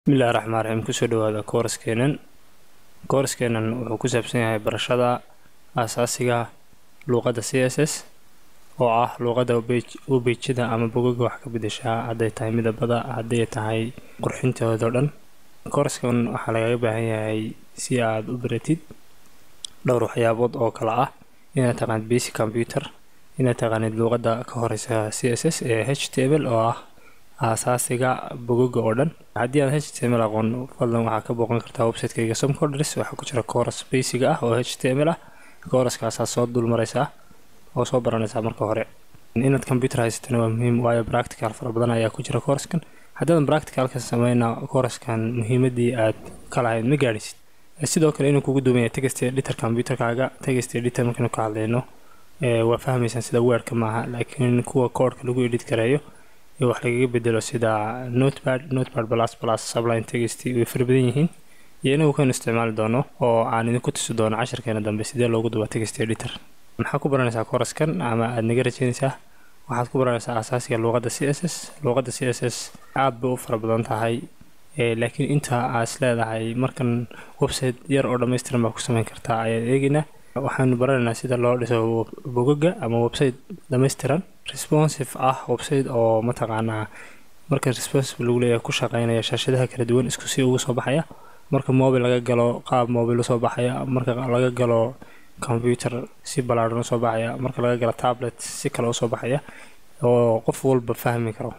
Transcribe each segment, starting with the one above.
bismillahi raxmaan raxiim kusoo dhawaada kooraskeenan kooraskeenan wuxuu ku saabsan yahay barashada aasaasiga luuqadda c s s oo ah luuqadda webejada ama bogaga wax ka bedeshaa hadday tahay midabada hadday tahay qurxintooda o dhan kooraskan waxaa lagaga baahan yahay si aad u baratid dhowr waxyaabood oo kale ah inaad taqaanid basic computer inaad taqaanid luuqadda ka horeysa c s s ee h table oo ah aasaasiga bogoga oo dhan haddii aad h t m l aqoon fadlan waxaa ka booqan kartaa website-kayga somcodres waxaa ku jira kooras basic ah oo h t m l ah kooraskaasaa soo dulmaraysaa oo soo baranaysaa marka hore inaad computer haysatana waa muhiim waayo practical fara badan ayaa ku jira kooraskan haddaadan practicalka sameyna kooraskan muhiimadii aad ka lahayd ma gaadhisid sidoo kale inuu kugu duumaya text editor computerkaaga text editor markaynu ka hadlayno waa fahmaysaan sida weerka maaha laakiin kuwa koodhka lagu edit gareeyo wax lagaga bedelo sida notepad notepad plus plus subline text way fara badan yihiin iyo inagu kaynu isticmaali doono oo aan idinku tusi doono casharkeena dambe sidee loogu duba text editor maxaa ku baranaysaa kooraskan ama aada naga rajeynaysaa waxaad ku baranaysaa asaasiga luuqadda c s s luuqadda c s s aada bay u fara badan tahay laakiin inta aad is leedahay markan website yar oo dhammaystiran baa ku sameyn kartaa ayaad eegaynaa waxaanu baranaynaa sida loo dhiso bogaga ama website dhammaystiran responsive ah website oo mataqaanaa marka responsive lagu leeyahay ku shaqeynaya shaashadaha kala duwan isku si ugu soo baxaya marka mobil laga galo qaab mobil usoo baxaya marka laga galo computer si ballaadhan usoo baxaya marka laga galo tablet si kale usoo baxaya oo qof walba fahmi karo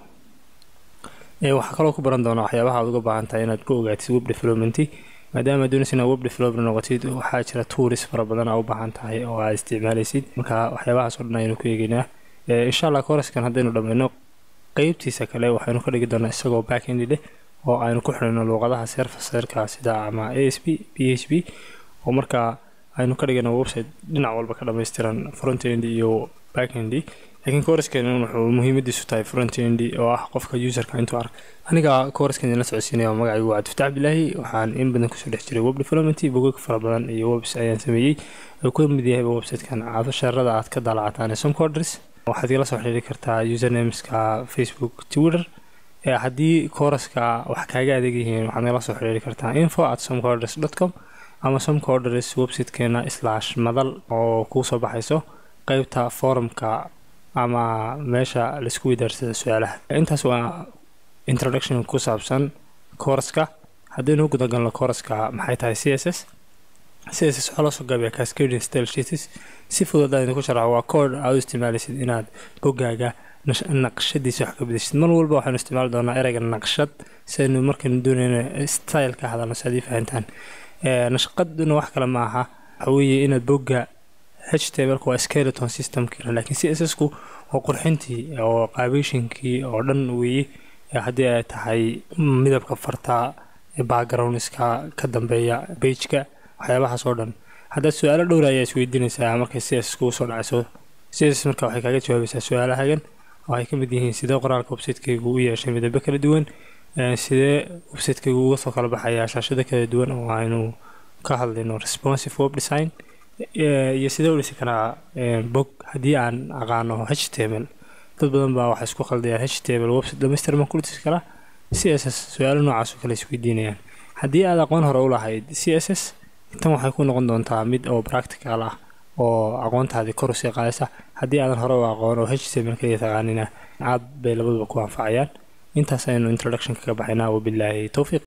waxaa kaloo ku baran doonaa waxyaabaha aad uga baahan tahay inaad ku ogaatid web development maadaama doonaysa inaad web developer noqotid waxaa jira tools fara badan aa u baahan tahay oo aad isticmaalaysid marka waxyaabahaas oo dhan ayaynu ku eegeynaa insha allah kooraskan haddaynu dhammayno qeybtiisa kale waxaynu ka dhigi doonaa isagoo backend leh oo aynu ku xidhino luuqadaha serfaserka sida ama a s b p h p oo markaa aynu ka dhigano website dhinac walba ka dhammaystiran frontend iyo backend laakiin kooraskan wuxuu muhiimadiisu tahay frontend oo ah qofka userka intuu ark aniga kooraskan idinla socodsiinaya oo magacaygu waa cabdifataax abdilaahi waxaan in badan kusoo dhex jiray web development bogog fara badan iyo webs ayaan sameeyey oo ku mid yahayba websitekan casharada aad ka daalacataan ee somcodres waxaad igala soo xiriiri kartaa usernameska facebook twitter haddii kooraska wax kaaga adeeg yihiin waxaad nagala soo xiriiri kartaa info at somcodres dot com ama somcodres websitekeena slash madal oo kuu soo baxayso qeybta forumka ama meesha laisku widaarsada su-aalaha intaas waa introduction ku saabsan kooraska haddaynu gudagalno kooraska maxay tahay c s s c s s waxaa loosoo gaabiyaa cascading style sheets si fudud aad idinku sharaxo waa kood aad u isticmaalaysid inaad bogaaga naqshadiisa wax ka bedeshid mar walba waxaanu isticmaali doonaa ereyga naqshad si aynu markaynu doonayno style ka hadalno si aad ii fahantaan nashqaduna wax kale ma aha waxa weeye inaad bogga h tableka waa skeleton systemkii laakiin c s s ku waa qurxintii oo qaabeyshinkii oo dhan weeye haddii ay tahay midabka farta backgroundska ka dambeeya bageka waxyaabahaas oo dhan haddaad su-aalo dhowra ayaa isweydiinaysaa markay c s kugu soo dhacayso c s marka waxay kaaga jawaabaysaa su-aalahagan oo ay ka mid yihiin sidee qoraalka websiteygu u yeeshay midabo kala duwan sidee websiteygu uga soo kala baxayaa shaashado kala duwan oo aynu ka hadlayno responsive web design iyo sidee u dhisi karaa bog haddii aan aqaano h t m l dad badan baa waxay isku khaldayaan h t m l website dhamaystir ma ku dhisi karaa c s s su-aalo noocaas oo kale isweydiinayaan haddii aad aqoon hore u lahayd c s s tan waxay ku noqon doontaa mid oo practical ah oo aqoontaadii kor usii qaadaysa haddii aadan hore u aqoon oo h t m l kaliya taqaanina aad bay labaduba ku anfacayaan intaas aynu introduction kaga baxaynaa wabilaahi towfiiq